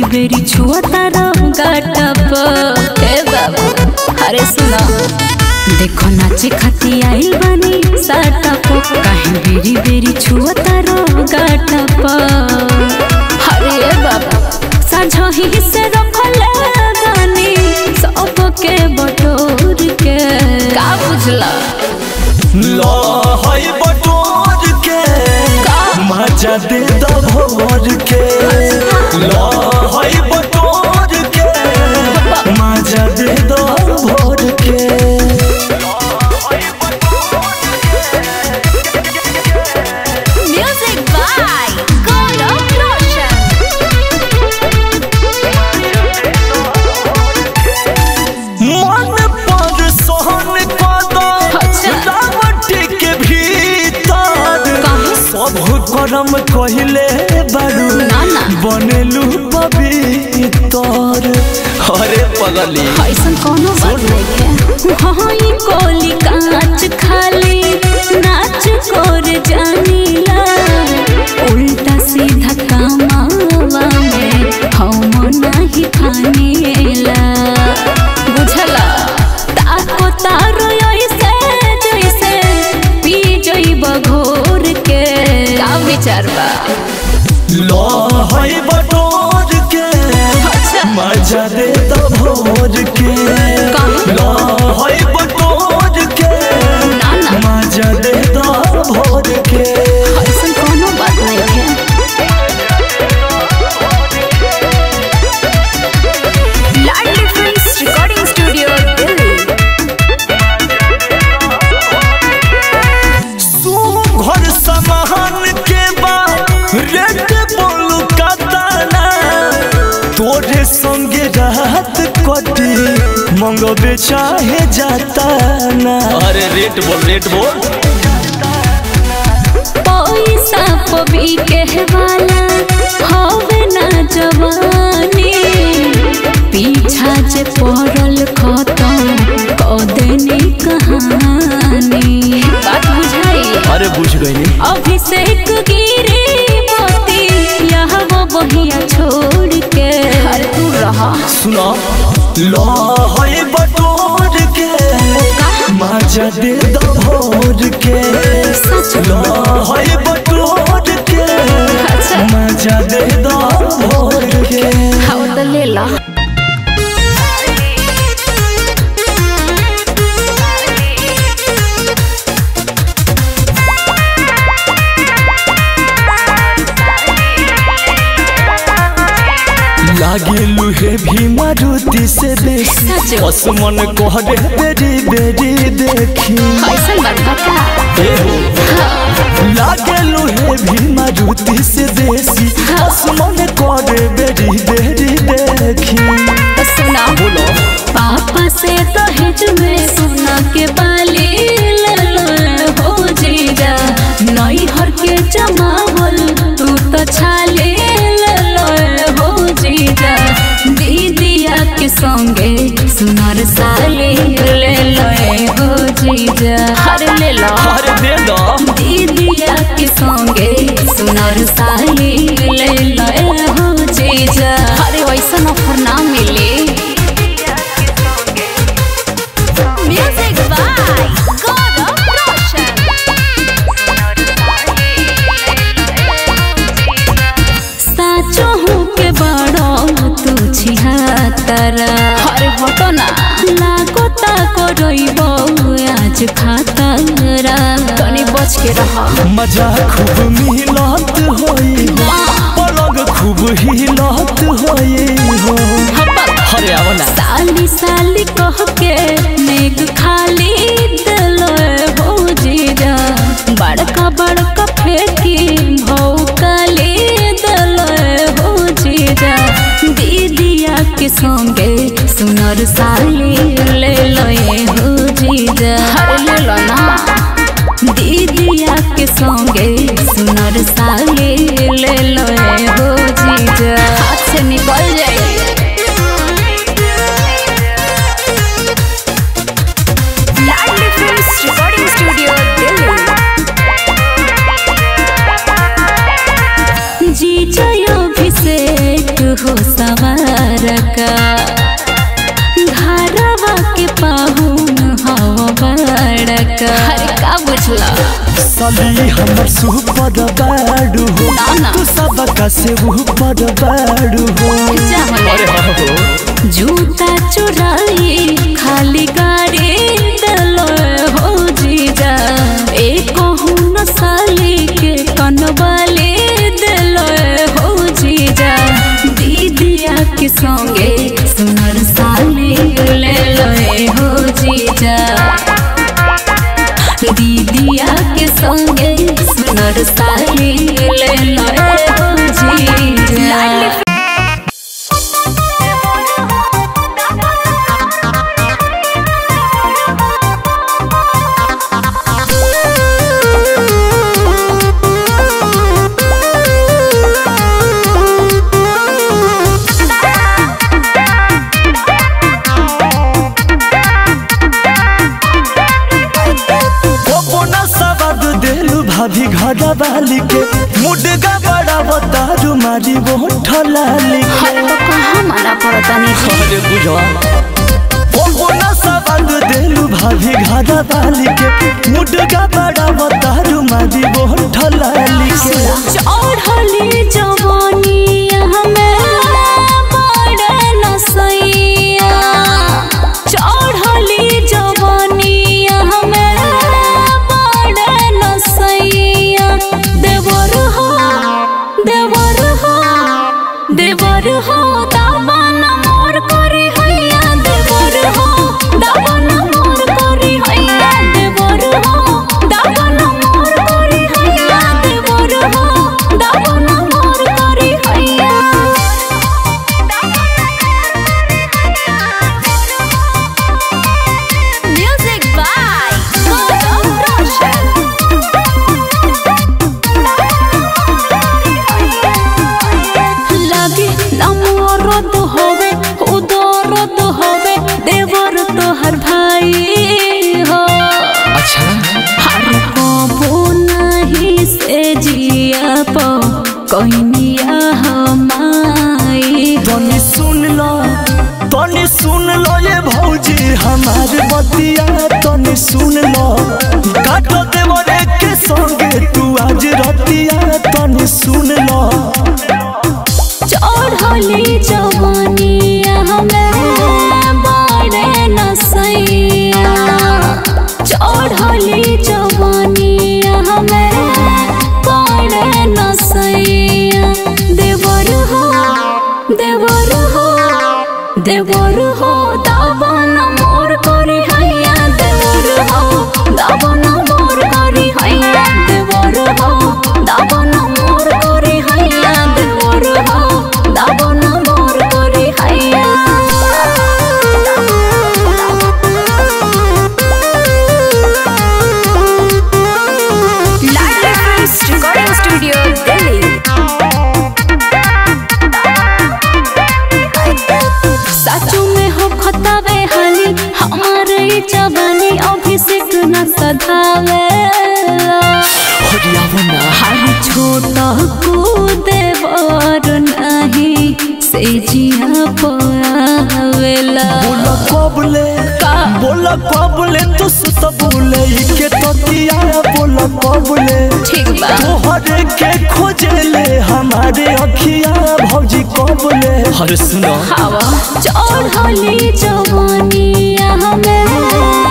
बेरी छुआ तारा गाटप हे बाबू अरे सुना देखो नाचे खाती आइल बानी साटप काहे बेरी बेरी छुआ तारा गाटप अरे बाबू साझही से रखले बानी सबके बटोर के का बुझला लहई बटोर के मजा दे दो भोर के लहई बटोर के मजा दे दो भोर के Music by God of Roshan. मन पर सोहन कदम अच्छा। रावट के भीतर काहे? सब करम कहले बारू ना, ना। बनेलू पवित्र अरे पगली ऐसन कोनो बात नहीं है हाँ ये कोली कांच खाली नाच कोर जानीला उल्टा सीधा कामावा में हम नाही खानीला बुझला ताको तारो ऐसे जैसे पी जइब घोर के का विचार बा लहई बटोर के अच्छा मजा दे तो भोर के काहे? लहई बटोर के ना ना मजा दे तो भोर के ऐसन कोनो बात नहीं है Ladli films recording studio Delhi घर सामान के बाद रेट बोलू कतना तोरे संगे रात कटी मंगबे चाहे जाता ना अरे रेट बोल रेट बोल पैसा पबी के वाला होवे ना जवानी पीछा जे पड़ल खत्म कदेनी कहानी बात बुझाई अरे बुझ गई अभिषेक गिरी मोती यह वो बहिया छोड़ के अरे तू रहा सुना लहई बटोर के मजा दे दो भोर के सच लहई बटोर के अच्छा मजा दे दो भोर के खाओ तो ले ला लागे लुहे भी मारुति से बेसी सच। असमन कहरे बेरी बेरी देखी ऐसा बात बता लागे लुहे भी मारुति से देसी असमन कहरे बेरी बेरी देखी तो सुना बोलो पापा से दहेज में सोना के बाली ले लो हो जीजा नई हर के जमावल तू तो छाले ले लो हो जीजा दीदिया के संगे सुनर साली ले लो हो जीजा हर ले लो अरे दे दो दीदिया के संगे सुनर साली ले लो हो जीजा अरे वैसा ऑफर ना मिले Music by God of Roshan. साचो हूँ के बड़ो तू छिहत्तरा अरे हटो ना लागो ताको रोइबो आज खातरा तनी बच के रहा मजा खूब मिलत होई हो पलग खूब हिलत होई हो अरे आओ ना साली साली कह के नेक खाली दिलो हो जीजा बड़का बड़का फेंकी भौकाली दिलो हो जीजा दीदिया के संगे सुनर साली ले लो हो जीजा हर ले लो ना दीदिया के संगे सुनर साली ले लो हो जीजा हाथ से निकल जाए Ladli films recording studio Delhi जी जय अभिषेक हो सवा का अरे का बुझला सली हमर सुपर बाड़ू हो ना, ना। तू सबका से ऊपर बाड़ू हो जा होने। जूता चुराई खाली गाड़ी दलो हो जीजा एक न साली के कनवाली दलो हो जीजा दीदिया के संगे सुनर साली ले लो हो जीजा दीदिया के संगे सुनर साली ले लो हो जीजा कोना सवाद देलू भाभी घड़ा वाली के मुडगा बड़ा बतारू मारी वो ठलाली के हर तो कहाँ मना पड़ता नहीं अरे बुझवा कोना सवाद देलू भाभी घड़ा वाली के मुडगा बड़ा बतारू मारी वो ठलाली के चढ़ली जवानिया हमें बड़े नसैया चढ़ली जवानिया हमें बड़े नसैया देवर हो देवर हो देवर हो दामन मोर करी हैया देवर हो दामन मोर करी हैया देवर हो दामन मोर करी हैया देवर हो दामन मोर करी हैया म्यूजिक बाय गौतम रोशन লাগে নামরদ হবে উদরদ হবে দেবর তোহার ভাই हो अच्छा हर कबो नहीं से जिया प कहनिया हमाई तनी सुन लो तनी सुन लो ये भौजी हमार बतिया तनी सुन लो काटो देवरे के संगे तू आज रतिया तनी सुन लो चढ़ली जवानिया हमें बड़े नसैया चढ़ली जवानिया हमें बड़े नसैया देवर हो देवर हो देवर हो दावन मोर करी हैया देवर हो दावन मोर करी हैया देवर हो दावन मोर करी हैया देवर हो दावन मोर करी हैया Ladli films recording studio Delhi सचू में हो खतावे हाली हमारे ई जवानी अभिषेक न सधावे हर छोटा कूदे बर नहीं से जिया पावेला बोला कबले का? बोला कबले तू सुत बोले के ततिया बोला कबले ठीक बा तोहरे के खोजले हमारे अखिया भौजी कबले हर सुनो हवा चढ़ली जवानिया हमें